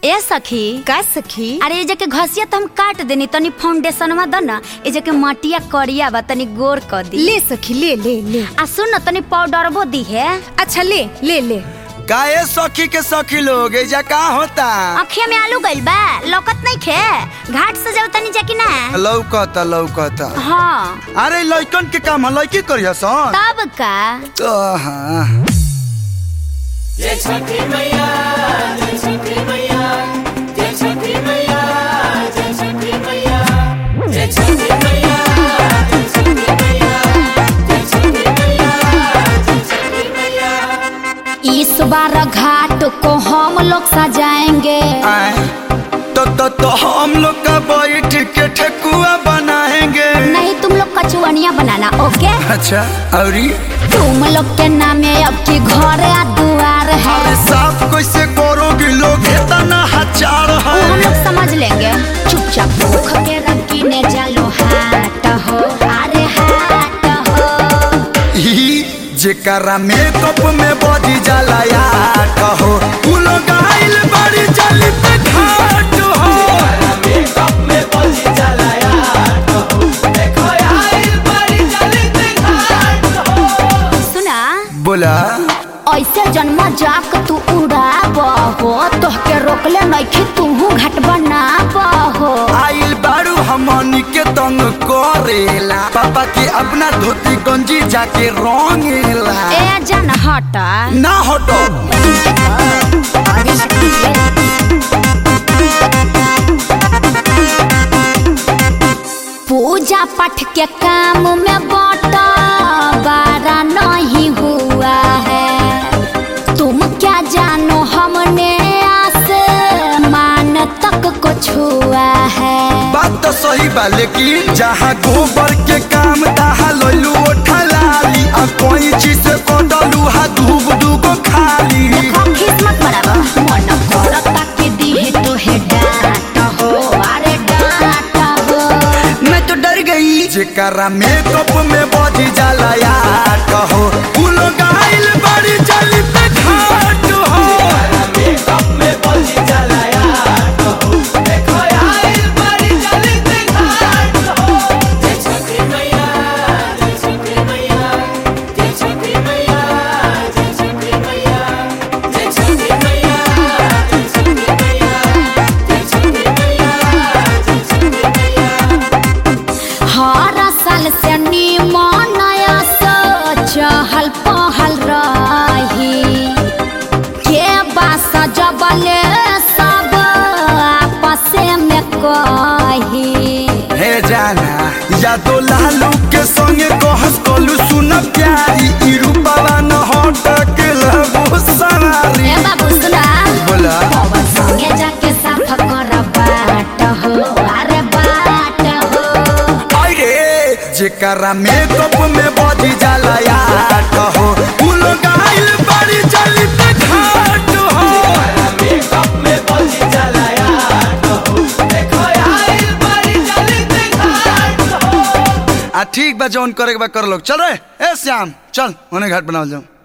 ए सखी का सखी अरे ये जके घसिया तो हम काट देनी तनी फाउंडेशनवा द ना ये जके मटिया करिया बा तनी गोर क दी ले सखी ले ले ले आ सुन न तनी पाउडरबो दी है अच्छा ले ले ले काहे सखी के सखी लोग एजा का होता अखिया में आलू गइल बा लौकत नहीं खे घाट से जाओ तनी जाकी ना लौकता लौकता हाँ अरे लइकन के काम है लइकी करिया सन तब का तो हाँ इस बार घाट को हम लोग सजाएंगे आए, तो तो तो हम लोग का बैठ के ठेकुआ बनाएंगे नहीं तुम लोग कचुअनिया बनाना ओके अच्छा औरी तुम लोग के नामे अब की घर या दुआर है अरे साफ कैसे करोगी लोग इतना हजार वो है हम लोग समझ लेंगे चुपचाप भूख के रखी ने जालो हाट हो अरे हाट हो ई जेकरा मेकअप में बॉडी जाला या कहो उ लोग आइल बड़ी जल्दी पे घाट हो सुना बोला ऐसे जन्म जाक तू उड़ाब हो तोहके रोकले नइखे तूहू घाट बनाब हो आइल बारू हमनी के तंग करेला पापा के अपना धोती गंजी जाके रंगेला ए जन हटा ना हटो पूजा पाठ के काम में बटा बारा नहीं हुआ है तुम क्या जानो हमने आसमान तक को छुआ है बात तो सही बा लेकिन जहाँ गोबर के काम तहाँ लोलू ठलाली आ कोई चीज से कोडलू हा धूप दूगो खाली देखो किस्मत बराबर मन करता कि दी तो है डांट हो अरे डांट हो मैं तो डर गई जेकरा मेकअप में बॉडी जाला या कहो उ लोग आइल बड़ी जल्दी पे घाट हो हर साल से निमन चहल पहल रही के बास जबले सब आपस में कही हे जाना या तो लालू के संगे कहस कलू सुन प्यारी ई रूपवा न हटक लगो सवारी ए बाबू सुना बोला पवन संगे जाके साफ कर बाट हो अरे बाट हो अरे जेकरा मेकअप में बॉडी जाला या कहो उ लोग आइल बड़ी जल्दी पे घाट हो आ ठीक बा जौन करे के बा कर लो चल रे ए श्याम चल होने घाट बनाओ जाओ